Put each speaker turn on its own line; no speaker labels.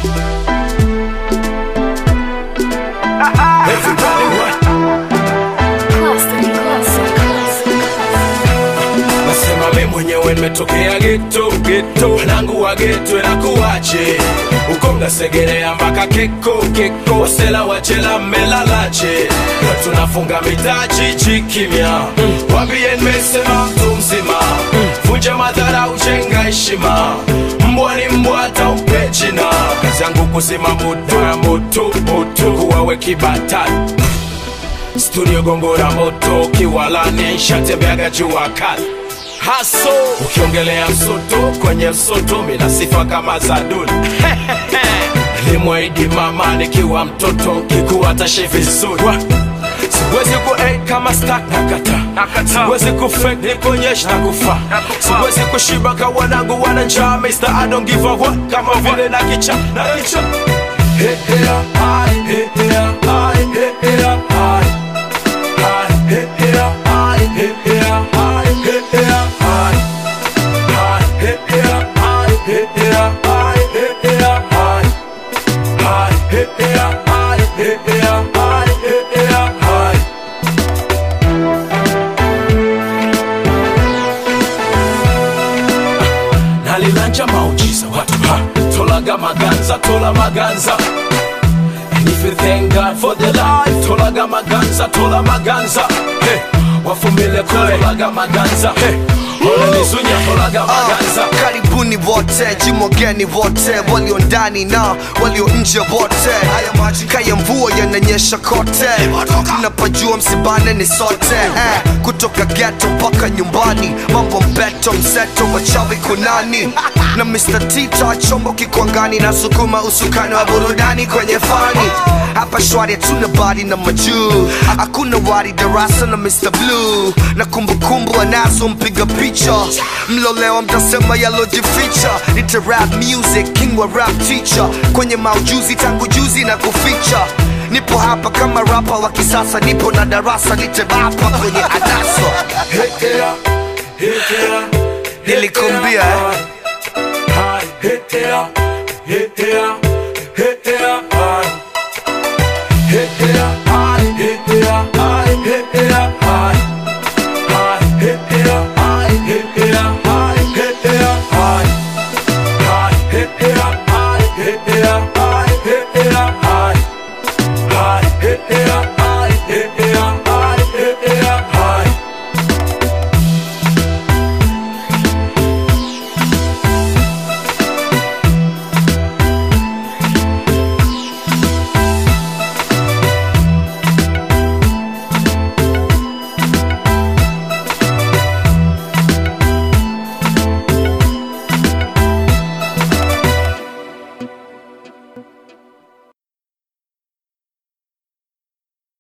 Everybody what?
Classic, classic, classic.
Nasema mi mwenyewe nimetokea geto geto, wanangu wa geto inakuwaje? Uko mnasegerea mpaka keko keko, wasela wachela mmelalaje? Na tunafunga mitaji chikimya, wambie nimesema mtu mzima, vunja madhara, ujenga heshima. Mbwa ni mbwa, hata umpe jina. Kazi yangu kuzima moto ya moto moto, kuwawe kibatani studio gongora moto kiwalani shatembeaga jua kali haso ukiongelea msoto kwenye msoto mina sifa kama za duli limwaidi mama nikiwa mtoto kikuwa tashe vizuri Wa- siwezi ku hey, kama stak nakata siwezi ku fake nikuonyesha na kufa siwezi kushiba ka wanangu wana njaa Mr. I don't give a what kama vile na kicha na kicha Hey, hey, ah, hey, hey, ah, hey, hey, ah. nalilanja maujiza watu ha tolaga maganza tola maganza And if you thank God for the life, tolaga maganza, tola maganza. Hey, wafumile kule, tolaga maganza. Hey, ole nizunya, tolaga maganza.
Ah, karibuni wote jimwageni wote walio ndani na walio nje wote haya maji kaya mvua yananyesha kote mnapajua msibane ni sote eh, kutoka geto mpaka nyumbani mambo mbeto mseto wachawi kunani na Mr. Tita chombo kikwangani na sukuma usukani wa burudani kwenye fani hapa shwari hatuna bari na majuu hakuna wari darasa na Mr. Blue na kumbukumbu anazo mpiga picha mlolewa mtasema yalojificha nite rap music king wa rap teacher kwenye maujuzi tangu juzi na kuficha nipo hapa kama rapa wa kisasa nipo na darasa niterapa kwenye adaso
Hekea, hekea,
Nilikuambia, eh.
Hai, hekea, hekea,